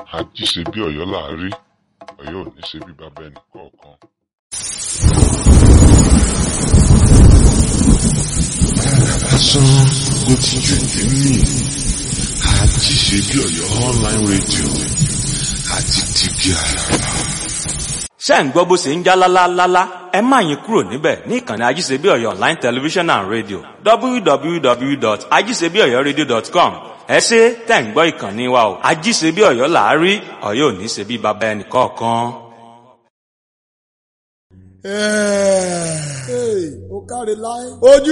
ají ṣe bí ọ̀yọ́ là á rí ọ̀yọ́ ò ní ṣe bí bàbá ẹnì kọ̀ọ̀kan. lásán ló ti jù nínú àti ṣe bí ọ̀yọ́ online radio àti tìbí àràbà. ṣé ń gbọ́ bó ṣe ń já lálálálá ẹ má yín kúrò níbẹ̀ ní ìkànnì ajíṣebí ọ̀yọ́ online television and radio www.ajíṣebíọ̀yọ́radio.com ẹ ṣe tẹ̀ ń gbọ́ ìkànnì wa o ajíṣebí ọ̀yọ́ là á rí ọ̀yọ́ ò ní ṣe bí bàbá ẹnì kọ̀ọ̀kan. ó káre láé. ojú